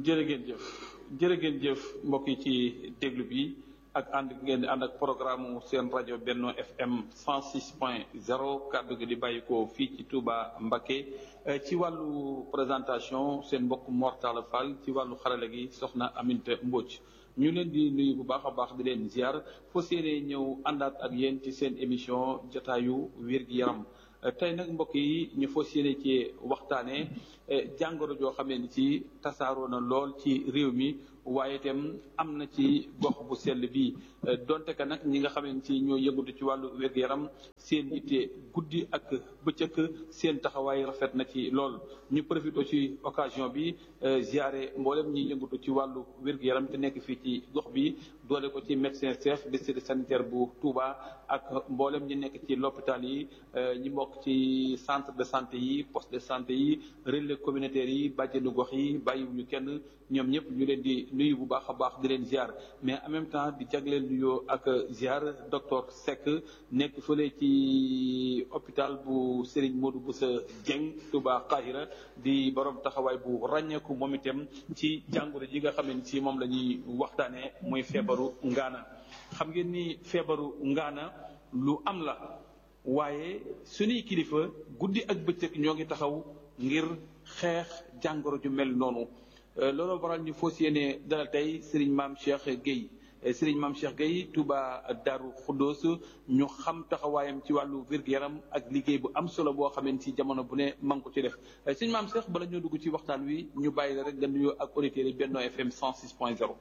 jërë ngeen jëf jërë ngeen jëf mbokk yi ci déglu bi ak ànd ngeen di ànd ak programme seen rajo Benno FM 106 point 0 kàddu gi di bàyyi ko fii ci Touba Mbacké ci wàllu présentation seen mbokk Mortala Fall ci wàllu xarala gi soxna Aminta Mbodj ñu leen di nuyu bu baax a baax di leen ziar foo séenee ñëw àndaat ak yéen ci seen émission jotaayu wér-gi-yaram tey nag mbokk yi ñu fas yéene ci waxtaanee jàngoro joo xamee ni ci tasaaroo na lool ci réew mi waaye itam am na ci gox bu sell bi donte ka nag ñi nga xamee ni ci ñoo yëngatu ci wàllu wér-gu-yaram seen yitte guddi ak bëccëg seen taxawaay rafet na ci lool ñu profité ci occasion bi ziare mboolem ñi yëngatu ci wàllu wér-gu-yaram te nekk fii ci gox bi doole ko ci médecin chef district sanitaire bu Touba ak mboolem ñi nekk ci l'hôpital yi ñi bokk ci centre de santé yi poste de santé yi relais communautaire yi bàjjenu gox yi bàyyiwuñu kenn ñoom ñëpp ñu leen di nuyu bu baax a baax di leen ziar mais en même temps di jagleel nuyoo ak ziar docteur Seck nekk fële ci hôpital bu Serigne Modou Boussa Dieng Touba Qahira di borom taxawaay bu ràññeeku moom itam ci jàngoro ji nga xam ne ci moom la ñuy waxtaanee muy feebaru ngaana xam ngeen ni feebaru ngaana lu am la. waaye suñuy kilifa guddi ak bëccëg ñoo ngi taxaw ngir xeex jàngoro ju mel noonu loolu waral ñu fas yéene dalal tey Serigne Mame Cheikh Gueye Serigne Mame Cheikh Gueye Touba Darou Khoudoss ñu xam taxawaayam ci wàllu wér-gu-yaram ak liggéey bu am solo boo xamee ci jamono bu ne man ko ci def Serigne Mame Cheikh bala ñoo dugg ci waxtaan wi ñu bàyyi la rek nga nuyoo ak auditeurs yi Benno FM 106 point 0.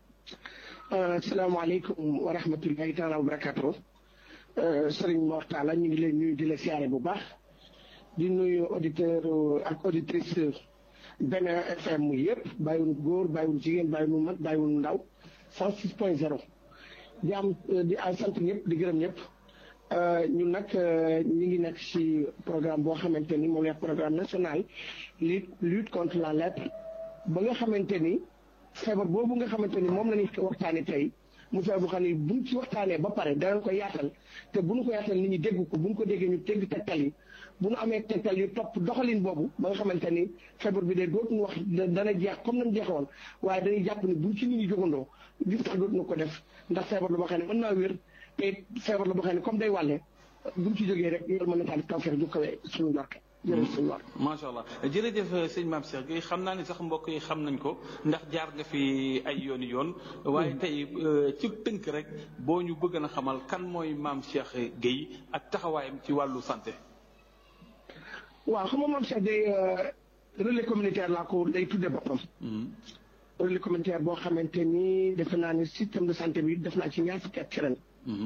asalaamaaleykum wa rahmatullahi taala wa barakatuh Sëriñ Mortala ñu ngi leen nuyu di la siyaare bu baax di nuyu auditeur ak auditrice Benno FM yëpp bàyyiwul góor bàyyiwul jigéen bàyyiwul mag bàyyiwul ndaw 106 point 0 di am di sant ñëpp di gërëm ñëpp ñun nag ñu ngi nekk ci programme boo xamante ni moom la programme national lutte lutte contre la lèpre ba nga xamante ni feebar boobu nga xamante ni moom la ñuy waxtaane tey mu feebar bu xam ne buñ ci waxtaanee ba pare danañ ko yaatal te bu ñu ko yaatal nit ñi dégg ko bu ñu ko déggee ñu dégg tegtal yi bu ñu amee tegtal yu topp doxalin boobu ba nga xamante ni feebar bi de dootuñu wax dana jeex comme nañ jeexoon waaye dañuy jàpp ni buñ ci nit ñi jógandoo gis tax dootuñu ko def ndax feebar la boo xam ne mën naa wér te feebar la boo xam ne comme day wàlle buñ ci jógee rek yoolu mën na taal taw feex ju kawee suñu njorte jërëjëf sëñ War. macha allah jërëjëf sëñ Mame Cheikh Gueye xam naa ni sax mbokk yi xam nañ ko ndax jaar nga fi ay yooni yoon. waaye tey ci tënk rek boo ñu bëgg na xamal kan mooy Mame Cheikh Gueye ak taxawaayam ci wàllu santé. waaw xam nga Mame Cheikh Gueye relais communautaire laa ko day tudde boppam. relais communautaire boo xamante ni defe naa ni système de santé bi def naa ci ñaar fukki at ci ren.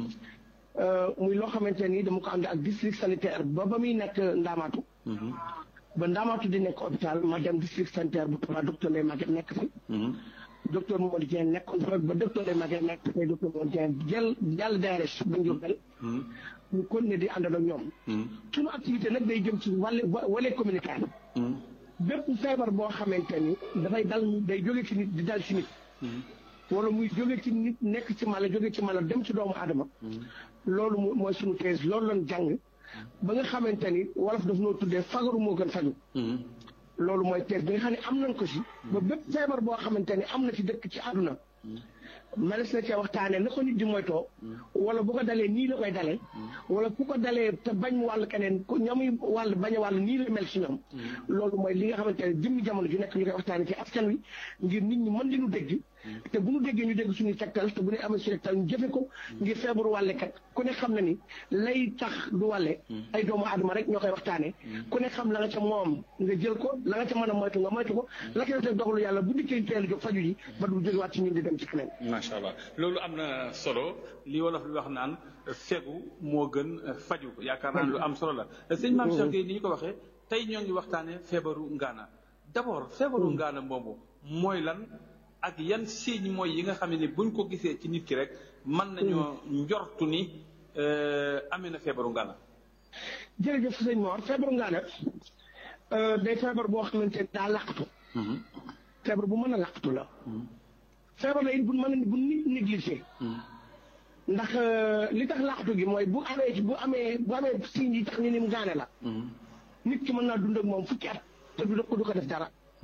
muy loo xamante ni dama ko ànd ak district sanitaire ba ba muy nekk Ndaamaatu. ba Ndaamaatu di nekk hôpital ma dem district sanitaire bu Touba docteur Ndeye Maguette nekk fi. docteur Mamadou Dieng nekkoon fa ba docteur Ndeye Maguette nekk fi docteur Mamadou Dieng jël jàll DRS ba Ndiourbel. ñu continuer di àndal ak ñoom. suñu activité nag day jëm ci wàllu wàllu communautaire. bépp feebar boo xamante ni dafay dal day jóge ci nit di dal ci nit. wala muy jóge ci nit nekk ci mala jóge ci mala dem ci doomu aadama loolu mooy suñu thèse loolu lañ jàng ba nga xamante ni wolof daf noo tuddee fagaru moo gën faju loolu mooy thèse bi nga xam ne am nañ ko si ba bépp feebar boo xamante ni am na ci dëkk ci àdduna manes na cee waxtaanee na ko nit di moytoo wala bu ko dalee nii la koy dalee wala ku ko dalee te bañ wàll keneen ku ñamuy wàll bañ a wàll nii la mel si ñoom loolu mooy li nga xamante ne jëmmi jamono ju nekk ñu koy waxtaanee ci askan wi ngir nit ñi mën li ñu dégg te bu ñu déggee ñu dégg suñuy tegtal te bu ñu amee suñu tegtal ñu jëfe ko ngir feebaru wàllekat ku ne xam na ni lay tax du wàlle ay doomu aadama rek ñoo koy waxtaanee ku ne xam la nga ca moom nga jël ko la nga ca mën a moytu nga moytu ko la koy def doxalu yàlla bu dikkee teel jóg faju ji ba du jógewaat ci ñun di dem ci keneen macha allah loolu am na solo li wolof li wax naan fegu moo gën faju yaakaar naa lu am solo la sëñ Mame Cheikh Gueye ni ñu ko waxee tey ñoo ngi waxtaanee feebaru ngaana d'abord feebaru ngaana boobu mooy lan ak yan signe mooy yi nga xam ne buñ ko gisee ci nit ki rek mën nañoo njortu ni amee na feebaru ngaana jërëjëf sëñ Mor feebaru ngaana day feebar boo xamante ne daa laqatu feebar bu mën a laqatu la feebar la it bu mën a bu nit négligé ndax li tax laqatu gi mooy bu amee bu amee bu amee signes yi tax ñu ni mu gaane la nit ki mën naa dund ak moom fukki at te du ko du ko def dara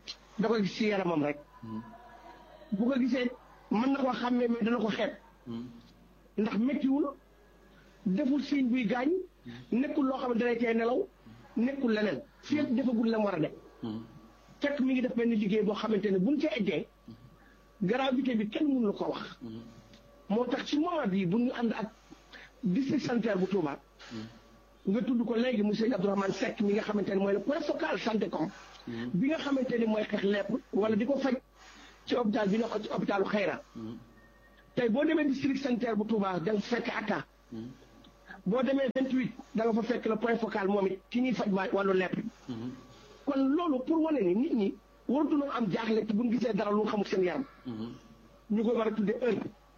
da koy gis ci yaramam rek bu ko gisee mën na koo xàmmee mais dana ko xeeb ndax méttiwul deful signe buy gaañ nekkul loo xam ne dalay tee nelaw nekkul leneen fii ak defagul la mu war a def fekk mi ngi def benn liggéey boo xamante ne buñ ca eggee gravité bi kenn mënu la ko wax moo tax ci moment bii bu ñu ànd ak district sanitaire bu Touba nga tudd ko léegi monsieur Abdourahmane Seck mi nga xamante ne mooy le point focal santé com bi nga xamante ni mooy xeex lepp wala di ko faj ci hôpital bi nga ko ci hôpitalu Xayra tey boo demee district sanitaire bu Touba da nga fekk atta boo demee 28 da nga fa fekk le point focal moom it ki ñuy faj waa wàllu lepp kon loolu pour wane ni nit ñi waratuñoo am jaaxle te bu ñu gisee dara lu xamul seen yaram ñu ko war a tuddee heure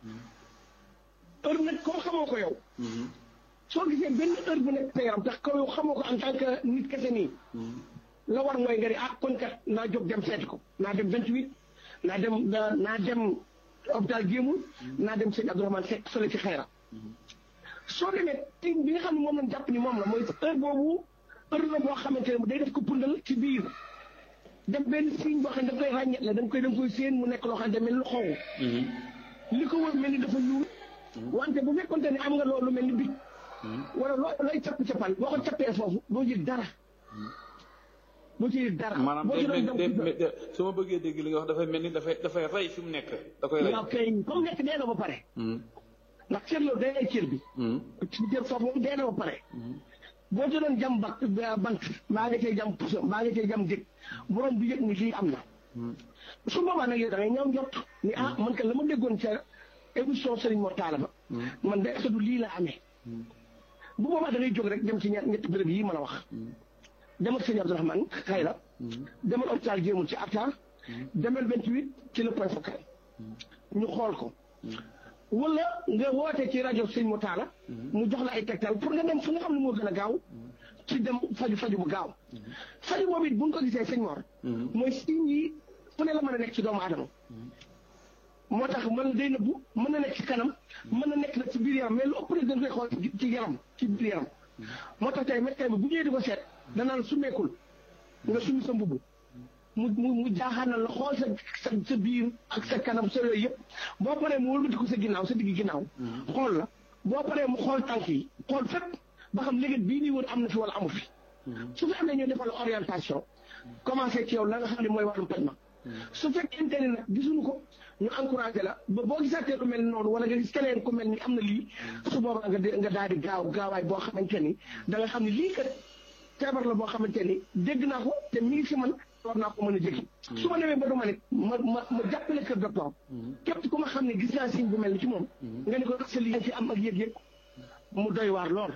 heure nag comme xamoo ko yow soo gisee benn heure bu nekk sa yaram tax ko yow xamoo ko en tant que nit kese nii la war mooy nga ni ah kon kat naa jóg dem seeti ko naa dem 28 naa dem naa dem hôpital Géemul naa dem sëñ Abdourahmane Seck sole ci xayra soo demee tim bi nga xam ne moom lañ jàpp ni moom la mooy heure boobu heure la boo xamante ne day def ko pundal ci biir dem benn signe boo xam ne da koy ràññet la da nga koy da nga koy séen mu nekk loo xam ne mel ni xonq li ko wër mel ni dafa ñuul wante bu fekkonte ne am nga loolu mel ni bit wala loo looy capp cappal boo ko cappee foofu doo yëg dara doo ci yëg dara maanaam boo ci doon day daw mel su ma bëggee dégg li nga wax dafay mel ni dafay dafay rey fi mu nekk da koy rey waaw kay comme nekk dee na ba pare ndax cër loolu day ay cër bi ci cër foofu moom dee na ba pare boo ci doon jam bak bant maa nga cay jam puso maa nga cay jam dég borom du yëg ni lii am na su boobaa nag yow da ngay ñëw njort ni ah man kat la ma déggoon ca émission Serigne Mor Talla ba man de est du lii la amee bu boobaa da ngay jóg rek dem ci ñett ñetti béréb yi ma la wax demal sëñ Abdourahmane Xayra demal hôpital jéemul ci Atta demal 28 ci le point focal ñu xool ko wala nga woote ci rajo sëñ Mor Talla mu jox la ay tegtal pour nga dem fu nga xam ne moo gën a gaaw ci dem faju faju bu gaaw faju boobu it bu nga ko gisee sëñ Mor mooy signe yi fu ne la mën a nekk ci doomu aadama moo tax mën day nëbbu mën na nekk ci kanam mën na nekk nag ci biir yaram mais lu ëpp rek dañ koy xool ci yaram ci biir yaram moo tax tey médecin bi bu ñëwee di ko seet danaan sumeekul nga sumi sa mbubb mu mu mu jaaxaanal la xool sa sa sa biir ak sa kanam sa yooyu yëpp boo paree mu wëlbati ko sa ginnaaw sa digg ginnaaw xool la boo paree mu xool tànk yi xool fépp ba xam léegi bii nii wër am na fi wala amu fi su fi amee ñu defal orientation commencé ci yow la nga xam ne mooy wàllum paj ma su fekkente ne nag gisuñu ko ñu encouragé la ba boo gisaatee lu mel ni noonu wala nga gis keneen ku mel ni am na lii su boobaa nga nga daal di gaaw gaawaay boo xamante ni da nga xam ne lii kat feebar la boo xamante ni dégg naa ko te mi ngi fi man war naa ko mën a jéggi su ma demee ba du ma nit ma ma ma jàppale kër docteur képp ku ma xam ne gis naa signe bu mel ni ci moom nga ni ko sa lii ci am ak yëg-yëg mu doy waar lool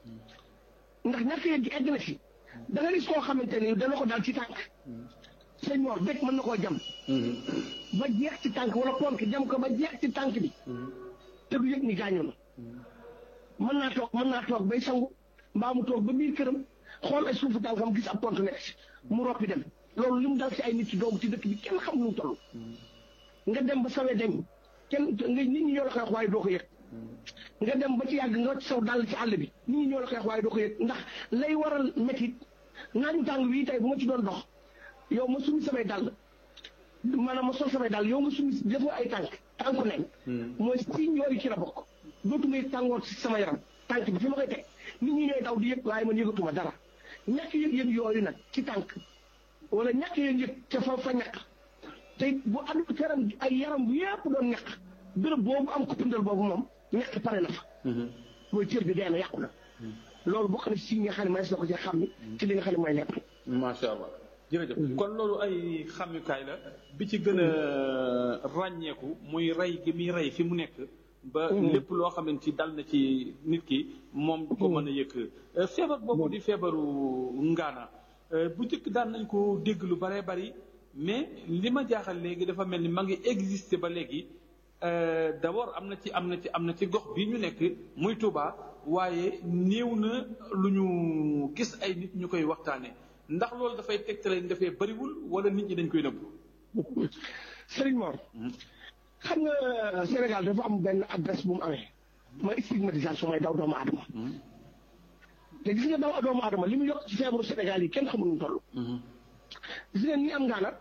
ndax ñàkk yëg gi egg na fi da nga gis koo xamante ni dana ko daal ci tànk sëñ Mor dëkk mën na koo jam ba jeex ci tànk wala ponk jam ko ba jeex ci tànk bi te du yëg ni gaañu na mën naa toog mën naa toog bay sangu mbaa mu toog ba biir këram xool ay suufu tànkam gis ab pont nekk si mu roppi dem loolu li mu dal ci ay nit ci doomu ci dëkk bi kenn xam nu mu toll nga dem ba sawee dem kenn nga nit ñi ñoo la koy wax waaye doo ko yëg nga dem ba ci yàgg nga wacc saw dal ci àll bi nit ñi ñoo la koy wax waaye doo ko yëg ndax lay waral métit naaju tàng bii tey bu ma ci doon dox yow ma sumi samay dàll maanaam ma sol samay dàll yow nga sumi defoo ay tànk tànku nen mooy signe yooyu ci la bokk dootuma yëg tàngoor ci sama yaram tànk bi fi ma koy teg nit ñi ñooy daw di yëg waaye man yëgatuma dara ñàkk yëg-yëg yooyu nag ci tànk wala ñàkk yëg-yëg ca fa fa ñàkk te bu addu yaram ay yaram bu yëpp doon ñàkk béréb boobu am ko pindal boobu moom ñàkk pare na fa mooy cër bi dee na yàqu na loolu bokk na si nga xam ne manees na ko ci xam ni ci li nga xam ne mooy lepp macha allah jërëjëf kon loolu ay xamukaay la bi ci gën a ràññeeku muy rey gi muy rey fi mu nekk ba lépp loo xam ne ci dal na ci nit ki moom du ko mën a yëkk feebar boobu di feebaru ngaana bu njëkk daan nañ ko dégg lu baree bari mais li ma jaaxal léegi dafa mel ni ma ngi exister ba léegi d'abord am na ci am na ci am na ci gox bi ñu nekk muy Touba waaye néew na lu ñu gis ay nit ñu koy waxtaane ndax loolu dafay tegtale dafay bariwul wala nit ñi dañ koy nëbbu. Serigne Mor. xam nga Sénégal dafa am benn adresse bu mu amee. mooy stigmatisation mooy daw doomu aadama. te gis nga daw doomu aadama li mu yokk ci feebaru Sénégal yi kenn xamul nu mu toll. gis nga ni am ngaana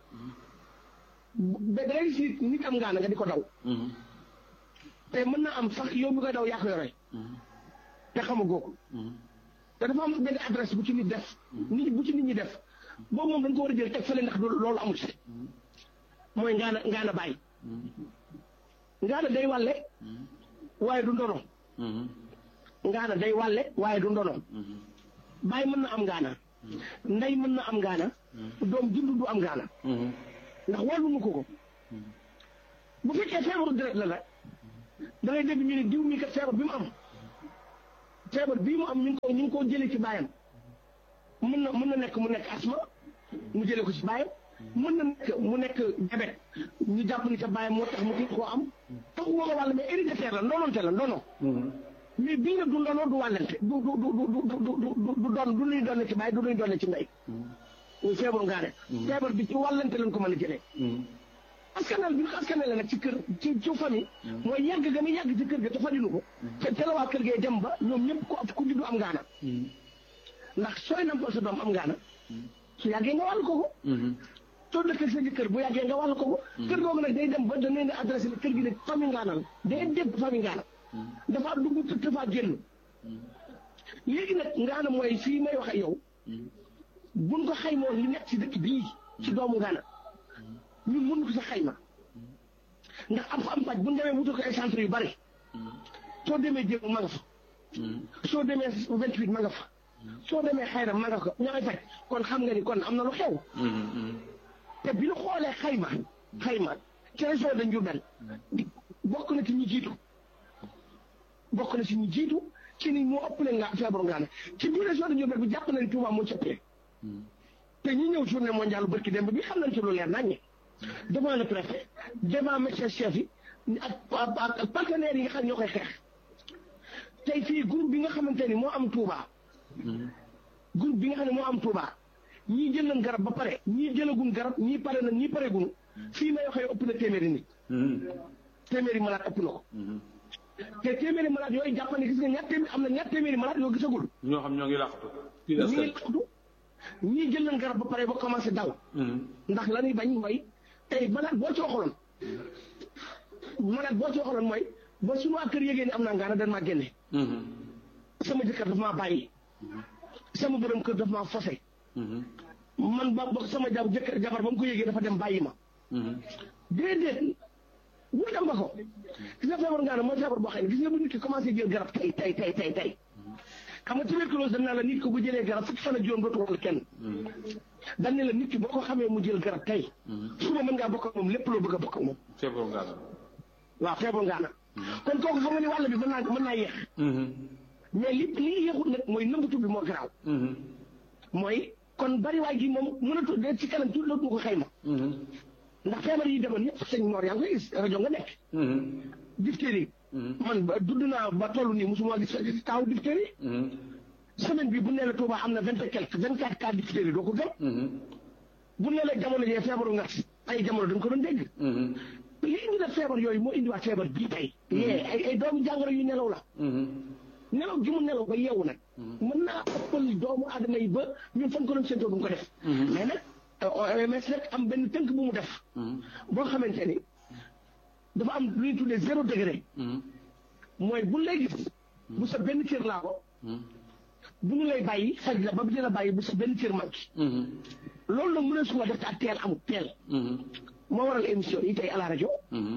ba da ngay gis nit am ngaana nga di ko daw te mën na am sax yow mi koy daw yaa ko yore te xamagoo ko te dafa am benn adresse bu ci nit def nit bu ci nit ñi def boobu moom dañ ko war a jël teg fële ndax loolu amul si mooy ngaana ngaana bàyyi ngaana day wàlle waaye du ndono ngaana day wàlle waaye du ndono bàyyi mën na am ngaana ndey mën na am ngaana doom jund du am ngaana ndax wàllumu ko ko bu fekkee feebaru deret la la da ngay dégg ñu ne diw mi kat feebar bi mu am feebar bii mu am ñu ngi ko ñu ngi ko jëlee ci baayam mën na mën na nekk mu nekk asma mu jëlee ko ci baayam mën na nekk mu nekk jabet ñu jàpp ni ca baayam moo tax mu kii koo am tax woo ko wàll mais héréditaire la ndoonoonte la ndoono mais bii nag du ndono du wàllante du du du du du du doon du luy doon ci baay du luy doon ci ndey muy feebaru ngaane feebar bi ci wàllante lañ ko mën a jëlee askanal bi ñu ko askanale nag ci kër ci ci famille mooy yàgg ga muy yàgg ci kër ga te fajinu ko te te la waa kër gee dem ba ñoom ñëpp ku ku juddu am ngaana ndax sooy nampal sa doom am ngaana su yàggee nga wàll ko ko soo dëkkee sa jëkkër bu yàggee nga wàll ko ko kër googu nag day dem ba da leen adressé ne kër gi ne famille ngaana la day dégg famille ngaana dafa dugg dafa génn léegi nag ngaana mooy fii may wax ak yow buñ ko xaymoon li nekk ci dëkk bii ci doomu ngaana ñun mën ko sa xayma ndax am am paj bu ñu demee wutal ko ay centre yu bari soo demee jéem ma nga fa soo demee vingt huit ma nga fa soo demee xayra ma nga ko ña ngay faj kon xam nga ni kon am na lu xew te bi ñu xoolee xayma xayma ci région de Diourbel bokk na ci ñu jiitu bokk na ci ñu jiitu ci ni moo ëppale nga feebaru ngaana ci biir région de Diourbel bi jàpp na ni Touba moo ci ëppale te ñi ñëw journée mondiale barki démb bi xam nañ ci lu leer naññe devant le préfet devant médecin chef yi ak ak partenaires yi nga xam ne ñoo koy xeex tey fii groupe bi nga xamante ni moo am Touba groupe bi nga xam ne moo am Touba ñii jël nañ garab ba pare ñii jëlagun garab ñii pare na ñii pare gunu fii may waxee ëpp na téeméeri nit téeméeri malade ëpp na ko te téeméeri malade yooyu jàpp ne gis nga ñaar téeméeri am na ñaar téeméeri malade yoo gisagul ñoo xam ñoo ngi làqatu ñii ngi làqatu ñii jël nañ garab ba pare ba commencé daw ndax la ñuy bañ mooy tey malade boo ci waxaloon malade boo ci waxaloon mooy ba suñu waa kër yégée ni am naa ngaana dañ maa génne sama jëkkër daf maa bàyyi sama borom kër daf maa fose man ba ba sama jab jëkkër jabar ba mu ko yégee dafa dem bàyyi ma déedéet bu dem ba ko gis nga feebar ngaana mooy feebar boo xam ne gis nga bu nit ki commencé jël garab tey tey tey tey tey xam nga tuberculose dañ naa la nit ko bu jëlee garab fukki fan ak juróom dootu wàll kenn dañ ne la nit ki boo ko xamee mu jël garab tey suba mën ngaa bokk ak moom lépp loo bëgg a bokk ak moom feebaru ngaana waaw feebaru ngaana kon kooku xam nga ni wàll bi mën naa mën naa yéex mais li li yéexut nag mooy nëmbatu bi moo garaaw mooy kon bariwaay gi moom mënatu de ci kanam tuuti loolu ko xayma ndax feebar yi demoon yëpp sëñ Mor yaa ngi koy gis rajo nga nekk diphtérie man ba dudd naa ba toll nii mosuma gis taaw diphtérie semaine bi bu nee la Touba am na vingt et quelque vingt quatre cas diphtérie doo ko gëm bu nee la jamono jee feebaru ngas ay jamono dañ ko doon dégg li indi la feebar yooyu moo indiwaat feebar bii tey yee ay ay doomu jàngoro yu nelaw la nelaw gi mu nelaw ba yeewu nag mën naa ëppal doomu aadama yi ba ñun fan ko doon séentoo duñ ko def mais nag OMS nag am benn tënk bu mu def boo xamante ni dafa am lu ñuy tuddee zéro degré mooy bu lay gis bu sa benn cër laa ko bu ñu lay bàyyi faj la ba bi dina bàyyi bu sa benn cër manqué loolu nag mën a suba def te ak teel amul teel moo waral émission yi tey à la rajo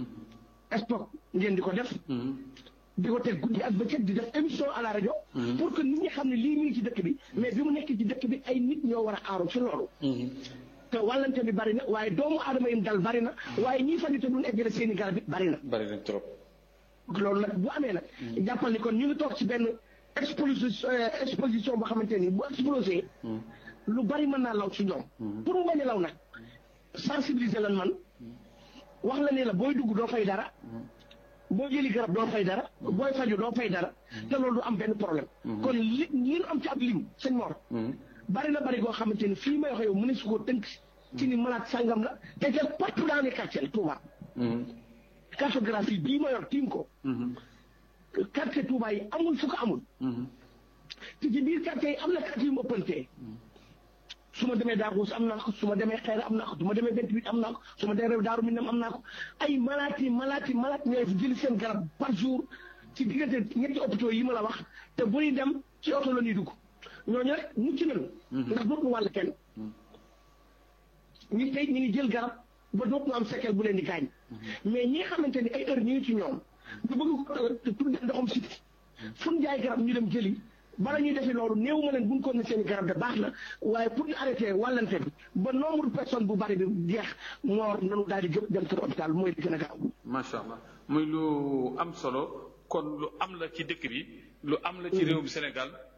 stock ngeen di ko def di ko teg guddi ak bëccëg di def émission à la rajo pour que nit ñi xam ne lii mi ngi ci dëkk bi mais bi mu nekk ci dëkk bi ay nit ñoo war a aaru ci loolu te wàllante bi bari na waaye doomu aadama yi dal bari na waaye ñii faju te duñ eggale seen i garab it bari na bari na trop loolu nag bu amee nag jàppal ni kon ñu ngi toog ci benn exposition exposition boo xamante ni bu explosé lu bari mën naa law ci ñoom pour mu bañ a law nag sensibiliser lan man wax la ne la booy dugg doo fay dara boo jëli garab doo fay dara booy faju doo fay dara te loolu du am benn problème kon li li ñu am ci ab lim sëñ Mor bari na bari goo xamante ni fii may wax yow mu ne su ko tënk ci ni malade sàngam la te te partout dans les quartiers Touba cartographie bii ma yor tiim ko quartier Touba yi amul fu ko amul te ci biir quartier yi am na quartier yu mu ëppantee su ma demee Darous am naa ko su ma demee Xayra am naa ko su ma demee 28 am naa ko su ma demee Daaru Minam am naa ko ay malati malati malati ñooy jëli seen garab par jour ci diggante ñetti hôpitaux yi ma la wax te bu ñuy dem ci oto la ñuy dugg ñooñu rek mucc nañu. ndax dootuñu wàll kenn. ñi tey ñu ngi jël garab ba dootuñu am séquelle bu leen di gaañ. mais ñi nga xamante ni ay heure ñu ngi ci ñoom. ñu bëgg ko tuddee ndoxam siti fu ñu jaay garab ñu dem jëli. bala ñuy defee loolu néew ma leen buñ ko ne seen garab de baax na waaye pour ñu arrêté wàllante bi ba nombre de personnes bu bari bi jeex moor nanu daal di jóg dem kër hôpital mooy li gën a gaaw. macha allah muy lu am solo kon lu am la ci dëkk bi lu am la ci réewum Sénégal